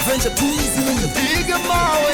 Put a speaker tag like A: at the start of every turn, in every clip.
A: Adventure Tourism. Piga mawe.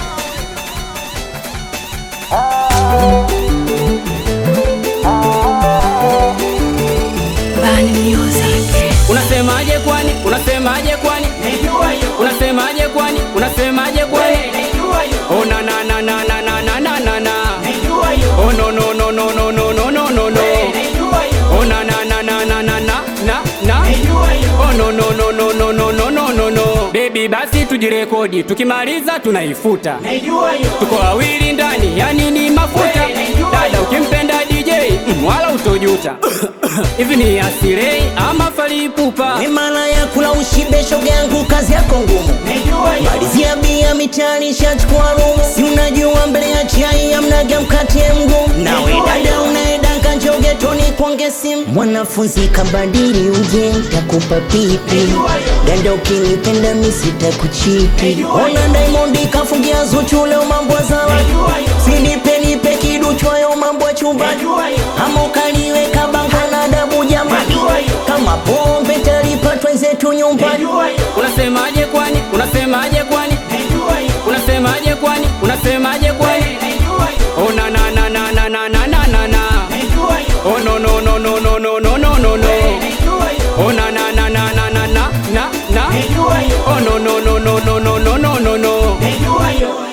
B: Bani Music.
C: Unasemaje kwani? Unasemaje kwani? Unasemaje kwani? Unasemaje kwani? Oh na na na na na na na na na na. Oh no no no no no no no no no no. Oh na na na na na na na na na. Oh no no no no no no no no no no. Baby basi tujirekodi, tukimaliza tunaifuta. Tuko wawili ndani, yani ni mafuta. Dada ukimpenda DJ, mm, wala utojuta. Hivi ni asirei ama falipupa?
D: Mimala ya kula ushibe shoga yangu kazi yako ngumu Malizia bia mitani shachukua rumu Si unajua mbele ya chai amnaga mkate mgumu Nawe dada unaedanga njoge toni kwange simu Mwanafunzi kabadili uje takupa pipi Dada ukinipenda misita kuchipi Ona Diamond kafungia Zuchu leo mambo zawa Sinipe nipe kiduchwayo mambo chumbani Ama ukaliweka bango na dabu jamani Kama pombe talipatwa zetu nyumbani
C: Unasemaje kwani? Unasemaje kwani? Unasemaje kwani? Unasemaje kwani? Oh na na na na na na na na na na. Oh no no no no no no no no no no. Oh na na na na na na na na na. Oh no no no no no no no no no no.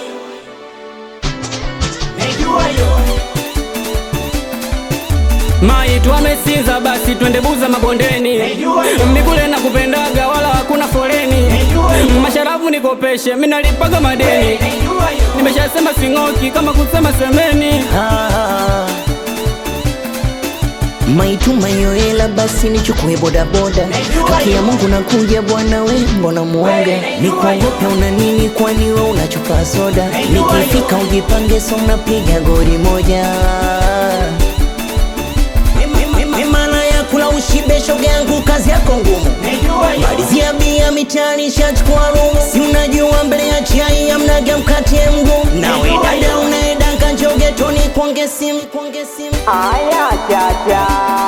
C: Maitu amesinza basi twende buza mabondeni Migule na kupendaga wala hakuna foleni Masharafu nikopeshe minalipaga madeni Nimeshasema sing'oki kama kusema semeni
D: Ah. maituma hiyo hela basi nichukue bodaboda haki ya mungu nakuja bwana we mbona muoga nikuogope una nini kwani we unachupa soda nikifika ujipange so unapiga gori moja mimala ya kula ushibe shoga yangu kazi yako ngumu malizia bia mitani shachukua rumu si unajua mbele ya chai amnaga mkate mgumu nawe dada unaedanga njoge toni kwange simu kwange simu
C: Aya chacha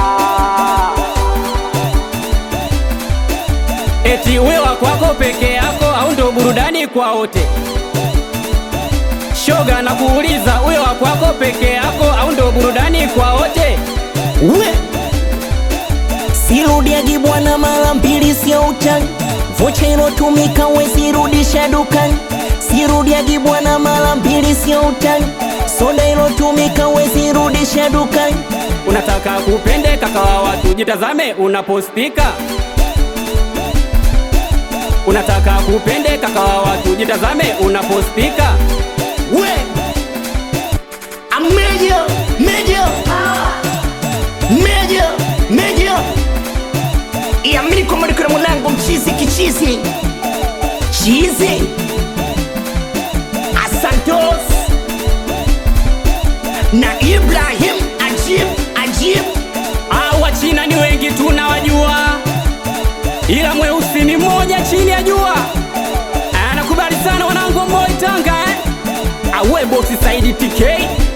C: Eti wewa kwako peke yako au ndo burudani kwa wote? Shoga na kuuliza wewa kwako peke yako au ndo burudani kwa wote?
D: we sirudiagi bwana mara mbili sio utani vocha ilotumika wezirudisha dukani sirudiagi bwana mara mbili sio utani soda ilotumika wezirudisha dukani
C: Unataka kupendeka kwa watu, jitazame unapospika. Unataka kupendeka kwa watu, jitazame unapospika.
D: we ameja meja meja meja iamini kwamba niko na mwanangu mchizi kichizi chizi asantos na ibrahim ajib ajib
C: Ah, Wachina ni wengi tunawajua, ila mweusi ni mmoja chini ya jua. Anakubali sana wanangu wa Moi Tanga eh? Awe bosi Saidi TK